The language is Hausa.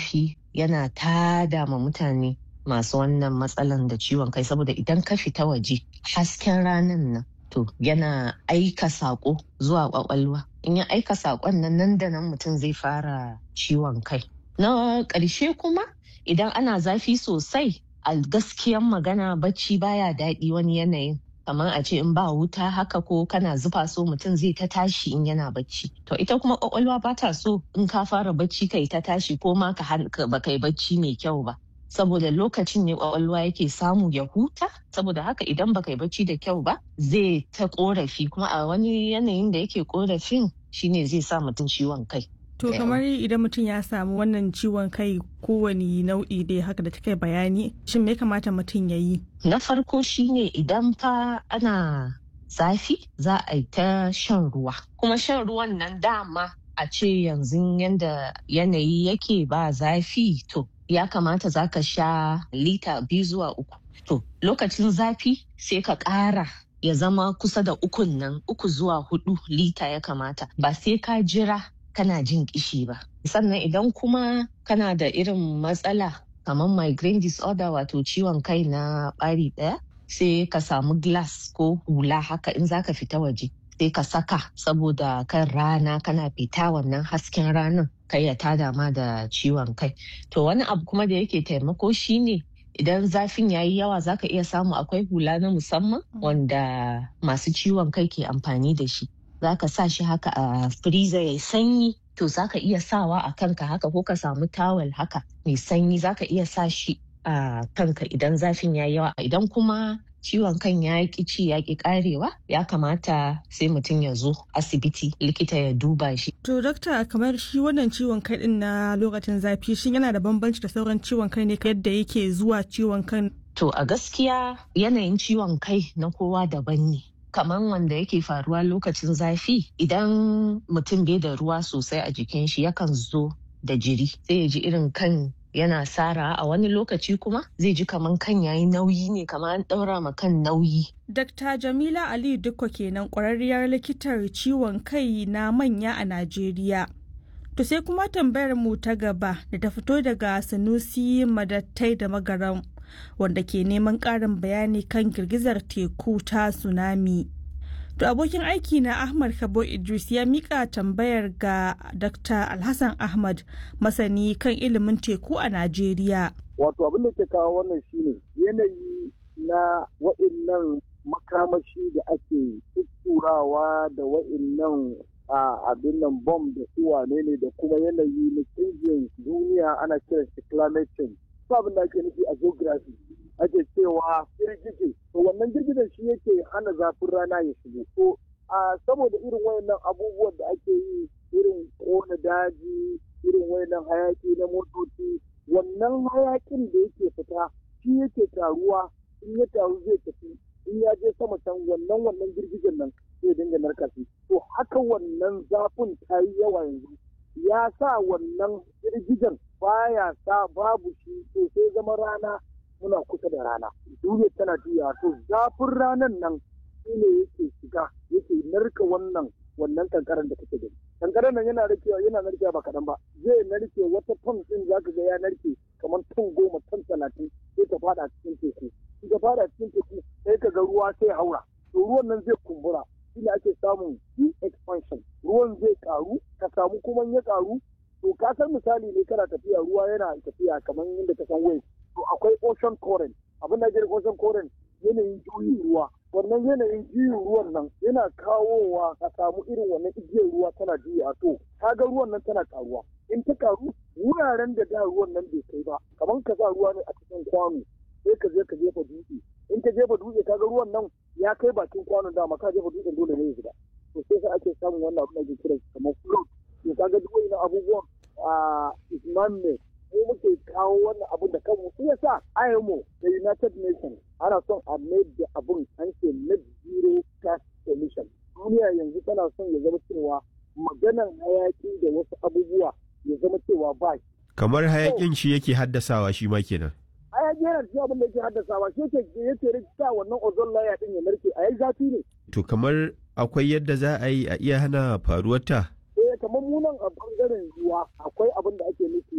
zafi yana tada ma mutane masu wannan matsalan da ciwon kai saboda idan ka fita waje hasken ranan nan to yana aika sako zuwa kwakwalwa in ya aika sakon nan nan da nan mutum zai fara ciwon kai na ƙarshe kuma idan ana zafi sosai a gaskiyan magana bacci baya daɗi wani yanayin kamar a ce in ba wuta haka ko kana zufa so mutum zai ta tashi in yana bacci to ita kuma kwakwalwa ba ta so in ka fara bacci kai ta tashi ko ma ka ba kai bacci mai kyau ba saboda lokacin ne kwakwalwa yake samu ya huta saboda haka idan baka yi bacci da kyau ba zai ta korafi kuma a wani yanayin da yake korafin shine zai sa mutum ciwon kai To kamar idan mutum ya samu wannan ciwon kai kowane nau'i dai haka da kai bayani shin me kamata mutum ya yi? Na farko shine idan fa ana zafi za a yi ta shan ruwa. Kuma shan ruwan nan dama a ce yanzu yanda yanayi yake ba zafi to ya kamata za ka sha lita biyu zuwa uku. To lokacin zafi sai ka ƙara ya zama kusa da ukun nan uku zuwa hudu lita ya kamata ba sai ka jira kana jin kishi ba. Sannan idan kuma kana da irin matsala kamar migraine disorder wato ciwon kai na ɓari ɗaya sai ka samu glass ko hula haka in zaka fita waje sai ka saka saboda kan rana kana fita wannan hasken ranar kai ya tada ma da ciwon kai. To wani abu kuma da yake taimako shine idan zafin yayi yawa zaka iya samu akwai hula na musamman wanda masu ciwon kai ke amfani da shi. za ka sa shi haka a freezer ya sanyi to za ka iya sawa a kanka haka ko ka samu tawel haka mai sanyi za ka iya sa shi a kanka idan zafin ya yawa idan kuma ciwon kan ya ki ci ya ki karewa ya kamata sai mutum ya zo asibiti likita ya duba shi. To dokta kamar shi wannan ciwon kai din na lokacin zafi shin yana da bambanci da sauran ciwon kai ne yadda yake zuwa ciwon kan? To a gaskiya yanayin ciwon kai na kowa daban ne. kamar wanda yake faruwa lokacin zafi idan mutum bai da ruwa sosai a jikin shi yakan zo da jiri sai ya ji irin kan yana sara a wani lokaci kuma zai ji kamar kan yayi nauyi ne kamar an ɗaura ma kan nauyi. Dr. Jamila Ali Dukko kenan ƙwararriyar likitar ciwon kai na manya a Najeriya. To sai kuma tambayar mu ta gaba da ta fito daga Sanusi Madattai da Magaram. wanda ke neman ƙarin bayani kan girgizar teku ta tsunami. To abokin aiki na Ahmad Kabo Idris ya mika tambayar ga Dr. Alhassan Ahmad masani kan ilimin teku a Najeriya. Wato abin da ke kawo wannan shine yanayi na wa'innan makamashi da ake tutturawa da wa'innan a abin nan bom da su wane ne da kuma yanayi na canjin duniya ana kiran shi climate change. abin da ake nufi a geography ake cewa girgije to wannan girgijen shi yake hana zafin rana ya shigo to a saboda irin wayannan abubuwan da ake yi irin kona daji irin wayannan hayaki na motoci wannan hayakin da yake fita shi yake taruwa in ya taru zai tafi in ya je sama can wannan wannan girgijen nan zai dinga narka shi to haka wannan zafin ta yi yawa yanzu ya sa wannan girgijen baya sa babu shi to sai zama rana muna kusa da rana duniya tana juya to zafin ranan nan shi ne yake shiga yake narka wannan wannan kankaran da kake gani kankaran nan yana narkewa yana narkewa ba kaɗan ba zai narke wata ton din zaka ga ya narke kamar ton goma ton talatin sai ka fada cikin teku in ka fada cikin teku sai ka ga ruwa sai haura to ruwan nan zai kumbura shine ake samun expansion ruwan zai karu ka samu kuma ya karu to ka san misali ne kana tafiya ruwa yana tafiya kamar yadda ka san wave to akwai ocean current abin da ake ocean current yanayin juyin ruwa wannan yanayin juyin ruwan nan yana kawowa ka samu irin wannan igiyar ruwa tana juya to kaga ruwan nan tana karuwa in ta karu wuraren da da ruwan nan bai kai ba kamar ka sa ruwa ne a cikin kwano sai ka je ka jefa dutse in ka jefa dutse kaga ruwan nan ya kai bakin kwanon dama ka jefa dutsen dole ne ya shiga to sai sa ake samun wannan abin da ake kira kamar float to kaga duk wani abubuwan a isman ne mu muke kawo wannan abun da kanmu shi yasa IMO da United Nations ana son a made da abun an ce net zero gas emission duniya yanzu tana son ya zama cewa maganan hayaki da wasu abubuwa ya zama cewa ba shi kamar hayakin shi yake haddasawa shi ma kenan hayaki yana cikin abin da yake haddasawa shi yake yake rikita wannan ozone layer din ya narke a yayi zafi ne to kamar akwai yadda za a yi a iya hana faruwar ta eh kamar munan a bangaren ruwa akwai abin da ake nufi